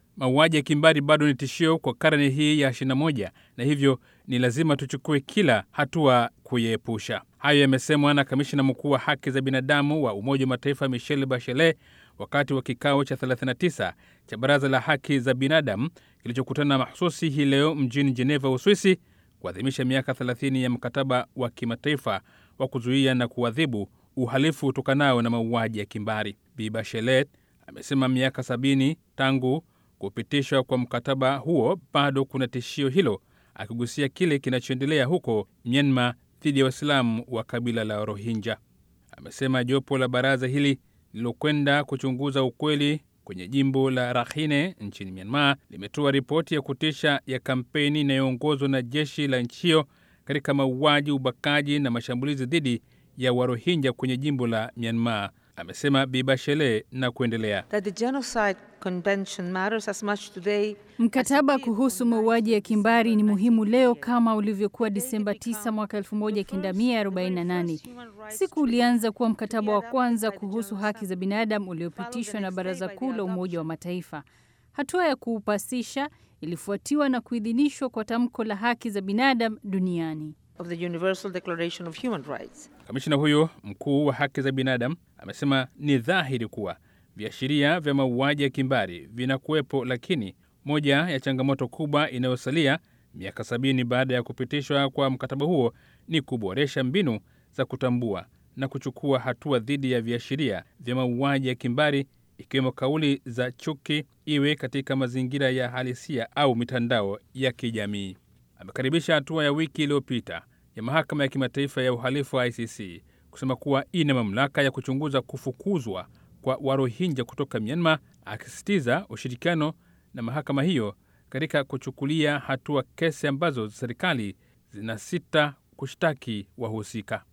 mauaji ya kimbari bado ni tishio kwa karne hii ya 21 na hivyo ni lazima tuchukue kila hatua kuiepusha. Hayo yamesemwa na kamishina mkuu wa haki za binadamu wa Umoja wa Mataifa Michelle Bachelet wakati wa kikao cha 39 cha Baraza la Haki za Binadamu kilichokutana mahususi hii leo mjini Geneva, Uswisi, kuadhimisha miaka 30 ya mkataba wa kimataifa wa kuzuia na kuadhibu uhalifu utokanao na mauaji ya kimbari. Bi Bachelet amesema miaka sabini tangu kupitishwa kwa mkataba huo bado kuna tishio hilo, akigusia kile kinachoendelea huko Myanmar dhidi ya Waislamu wa kabila la Rohingya. Amesema jopo la baraza hili lililokwenda kuchunguza ukweli kwenye jimbo la Rakhine nchini Myanmar limetoa ripoti ya kutisha ya kampeni inayoongozwa na jeshi la nchi hiyo katika mauaji, ubakaji na mashambulizi dhidi ya Warohinja kwenye jimbo la Myanmar, amesema Bi Bachelet na kuendelea. Mkataba kuhusu mauaji ya kimbari ni muhimu leo kama ulivyokuwa Disemba 9 mwaka 1948. Siku ulianza kuwa mkataba wa kwanza kuhusu haki za binadamu uliopitishwa na Baraza Kuu la Umoja wa Mataifa. Hatua ya kuupasisha ilifuatiwa na kuidhinishwa kwa tamko la haki za binadamu duniani. Kamishina huyo mkuu wa haki za binadamu amesema ni dhahiri kuwa viashiria vya mauaji ya kimbari vinakuwepo, lakini moja ya changamoto kubwa inayosalia miaka sabini baada ya kupitishwa kwa mkataba huo ni kuboresha mbinu za kutambua na kuchukua hatua dhidi ya viashiria vya mauaji ya kimbari, ikiwemo kauli za chuki, iwe katika mazingira ya halisia au mitandao ya kijamii. Amekaribisha hatua ya wiki iliyopita ya mahakama ya kimataifa ya uhalifu wa ICC kusema kuwa ina mamlaka ya kuchunguza kufukuzwa kwa Warohinja kutoka Myanmar, akisisitiza ushirikiano na mahakama hiyo katika kuchukulia hatua kesi ambazo serikali zinasita kushtaki wahusika.